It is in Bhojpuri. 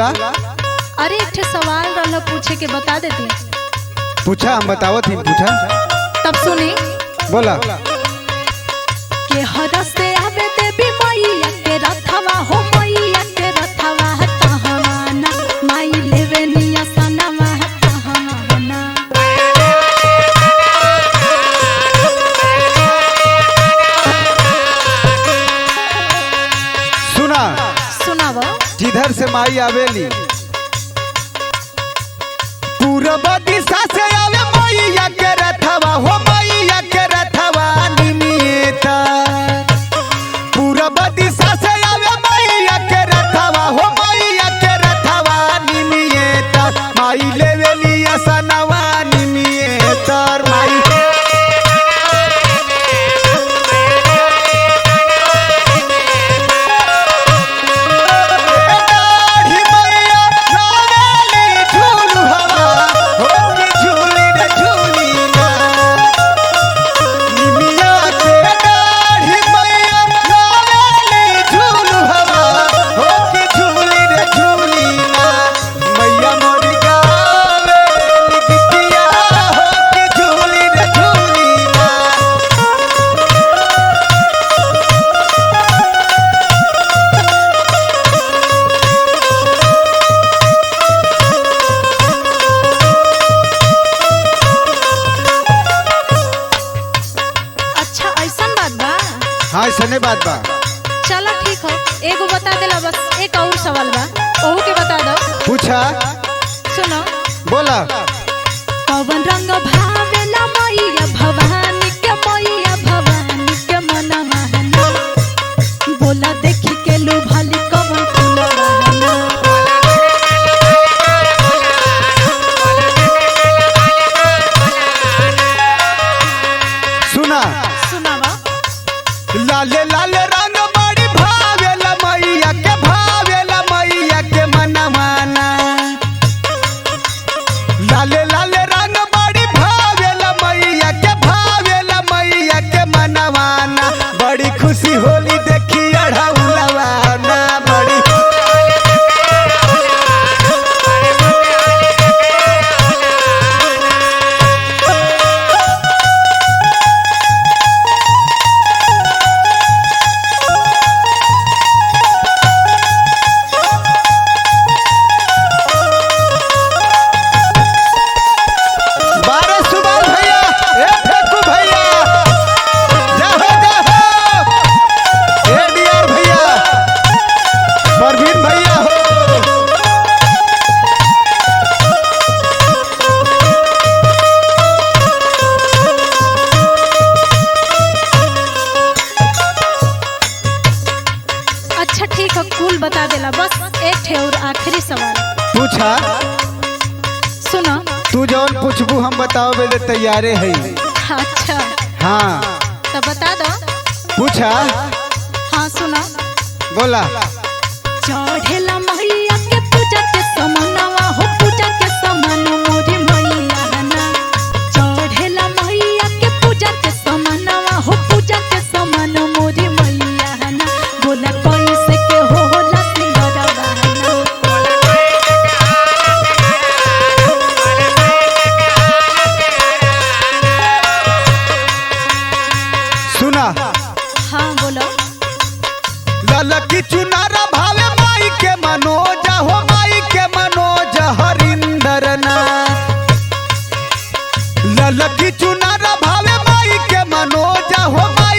बोला अरे एक ठे सवाल रहल पूछे के बता देती पूछा हम बतावत ही पूछा तब सुनी बोला के हर से आवे देवी मैया के रथवा हो मैया के रथवा तहवाना माई लेवे निया सनवा तहवाना सुना सुनाव जिधर से माई आवेली पूरब दिशा से आवे मैया के रथवा हो मैया के रथवा निमिता पूरब दिशा से आवे मैया के रथवा हो मैया के रथवा निमिता माई लेवेली असनवा निमिता माई दाढ़ी मैया लावेली झूल हवा हो के झूली रे झूली ना निमिया के दाढ़ी मैया लावेली झूल हवा हो के झूली रे झूली ना मैया मोरी गावे गीतिया हो के झूली रे झूली ना अच्छा ऐसन बात बा हाँ ऐसने बात बा चलो ठीक हो एगो बता देला बस एक और सवाल बा ओहू के बता दो पूछा सुनो बोला कवन रंग भावेला मैया भवानी के मैया भवानी के मनवाना बोला देखी के लुभाली कवन फुलवाना सुना सुनावा लाले लाले रंग बड़ी भावेला मैया के भावेला मैया के मनमाना लाले लाले रंग बड़ी भावेला मैया के भावेला मैया के मनवाना बड़ी खुशी होली देखी अढ़ाउलवाना बड़ी बारह सुबह भैया ए फेकू भैया जाहो जाहो ए डियर भैया परवीन भैया हो अच्छा ठीक है कुल बता देला बस एक ठे और आखिरी सवाल पूछा सुनो तू जौन पूछबू हम बताओ बेले तैयारे है अच्छा हाँ तो बता दो पूछा हाँ सुनो बोला चढ़ेला मैया के पूजा के समनवा हो पूजा के समन मोरी मैया ना चढ़ेला मैया के पूजा के समनवा हो पूजा के समन मोरी मैया ना बोला कैसे के होला सिंगरवा ना सुना हाँ बोलो ललकी चुनारा भावे माई के मनोजा हो माई के मनोज हरिंदर नाथ ललकी चुनारा भावे माई के मनोजा हो माई